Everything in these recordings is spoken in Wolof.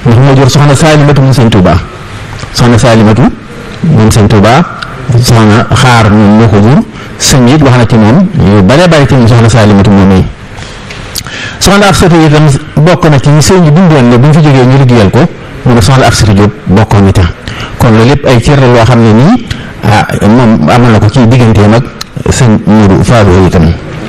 ndax moo jur soxna Saalimatu moom sëñ Tuuba soxna Saalimatu moom sëñ Tuuba soxna xaar moom moo ko jur sëñ it wax na ci moom yu bare bare ci moom soxna Saalimatu moom yi soxna Afsatu itam bokk na ci sëñ bi bindoon ne bu ñu fi jógee ñu liggéeyal ko mu ne soxna Afsatu Jóob bokkoon itam kon loolu lépp ay cër la loo xam ne nii ah moom amal na ko ci digganteem ak sëñ Moodu Faadu itam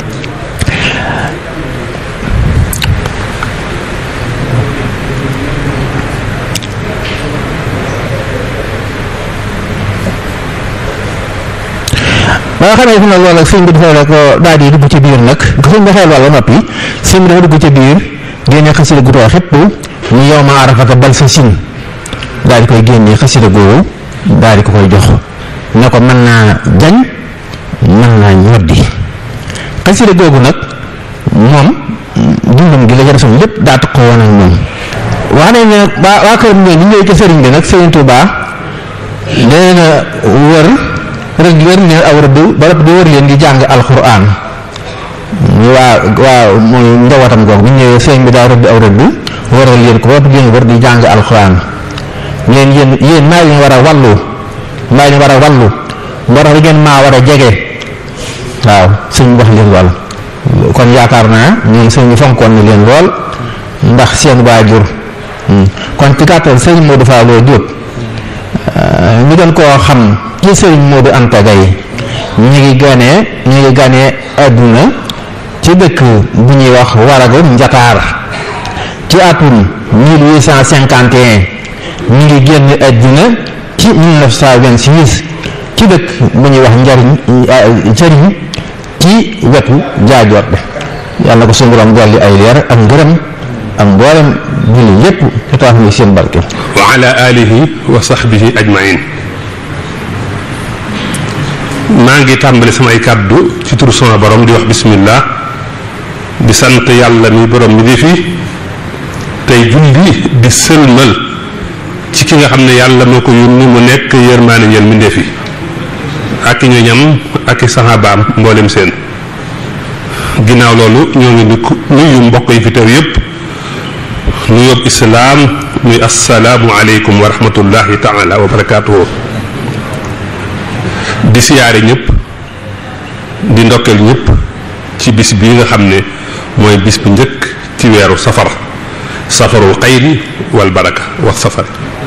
ba nga xamee fi nag loolu ak sëñ bi dafay la ko daal di dugg ci biir nag nga sëñ bi xeel wàlla noppi sëñ bi dafa dugg ci biir génne xasida gu too xépp ñu yow ma arafata bal sa sin daal di koy génne xasida googu daal di ko koy jox ne ko mën naa jañ mën naa ñoddi xasida googu nag moom dundam gi la jar son lépp daa tax ko woon ak moom wax nañ ne waa waa kër ngeen ñu ñëw ci sëriñ bi nag sëriñ Tuubaa nee na wër rëdd wër ne aw rëdd ba rëdd di wër leen di jàng alxuraan waa waaw mooy njabootam googu bu ñëwee sëriñ bi daa rëdd aw rëdd wëral leen ko ba rëdd leen wër di jàng alxuraan leen yéen yéen maa leen war a wàllu maa leen war a wàllu moo tax ngeen maa war a jege waaw sëñ bi wax leen lool kon yaakaar naa ñoom sëñ bi fonkoon na leen lool ndax seen waajur kon ci gàttal sëñ Modou Fallou Diop ñu doon koo xam ci sëñ Modou Anta Gaye ñu ngi ganee ñu ngi ganee àdduna ci dëkk bu ñuy wax Waragu Njataar ci atum 1851 ñu ngi génn àdduna ci 1926 ci dëkk bu ñuy wax njariñ njariñ ci wetu jaajoor de yàlla ko suñu borom dolli ay leer ak ngërëm ak mboolem julli yépp te tax ñu seen barke wa ala alihi wa sahbihi ajmain maa ngi tàmbali samay kàddu ci turu sama borom di wax bismillah di sant yàlla mi borom mi di fi tey julli di sëlmal ci ki nga xam ne yàlla moo ko yónni mu nekk yërmaane ñeel mi ndefi ak i ñoñam ak i saxaabaam mboolem seen ginnaaw loolu ñoo ngi di nuyu mbokk yi fi teew yépp nuyób islaam muy assalaamu aleykum wa rahmatullahi taala wa barakaatuhu di siyaare ñëpp di ndokkeel ñëpp ci bis bii nga xam ne mooy bis bu njëkk ci weeru safar safarul xayri wal baraka wax safar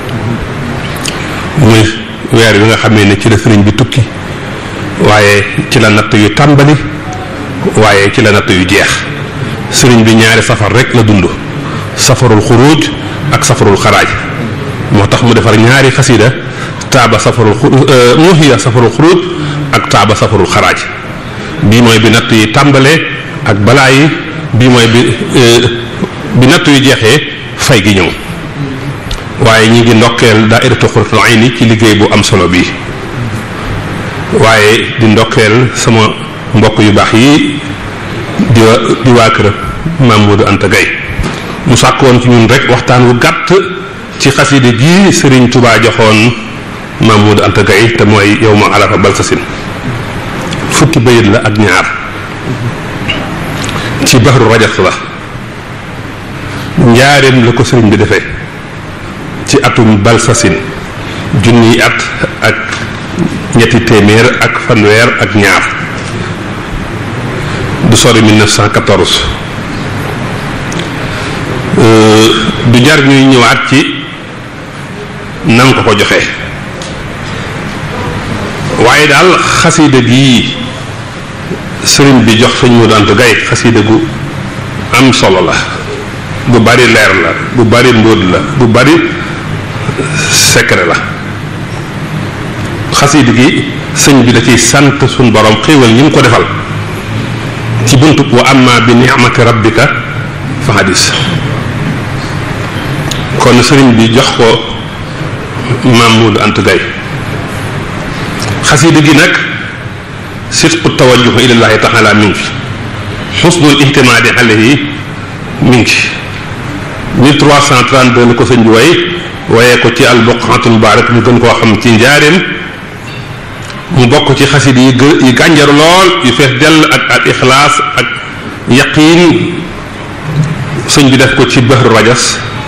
muy weer wi nga xamee ne ci la sëriñ bi tukki waaye ci la natt yu tàmbali waaye ci la natt yu jeex sëriñ bi ñaari safar rek la dund safarul xuruj ak safarul xaraaj moo tax mu defar ñaari xasida taaba safarul muhiya safarul xuruj ak taaba safarul xaraaj bii mooy bi natt yi tàmbalee ak balaa yi bii mooy bi bi natt yu jeexee fay gi ñëw waaye ñi ngi ndokkeel daairatu Qurratul Ayni ci liggéey bu am solo bii waaye di ndokkeel sama mbokk yu baax yi di wa di waa kër Mamadou Anta Gaye mu sàkk woon ci ñun rek waxtaan wu gàtt ci xaside gi Sëriñ Tubaa joxoon Mamadou Anta Gaye te mooy yow ma arafa balsasin fukki bayit la ak ñaar ci baxru rajas la njaareem la ko sëriñ bi defee ci atum balsasin junniy at ak ñetti téeméer ak fanweer ak ñaar du sori 1914 du jar ñuy ñëwaat ci nan ko ko joxe waaye daal xasida gi sëriñ bi jox sëñ Modou Anta Gaye xasida gu am solo la bu bari leer la bu bari mbóot la bu bari secret la xasida gi sëñ bi da ciy sant suñ borom xéewal ñi mu ko defal ci buntu wa amma bi ni'mati rabbika fa hadis kon sëriñ bi jox ko Mamadou Anta Gaye xasida gi nag sidqu tawajjuh ilallahi taala mi ngi fi xusnul ihtimaadi alayhi mi ngi fi 1332 la ko sëñ bi way wayee ko ci albuqatul mubarak ñu gën koo xam ci njaareem mu bokk ci xasid yi gë yi gànjaru lool yu fees dell ak ak ixlaas ak yaqiin sëñ bi def ko ci bahru rajas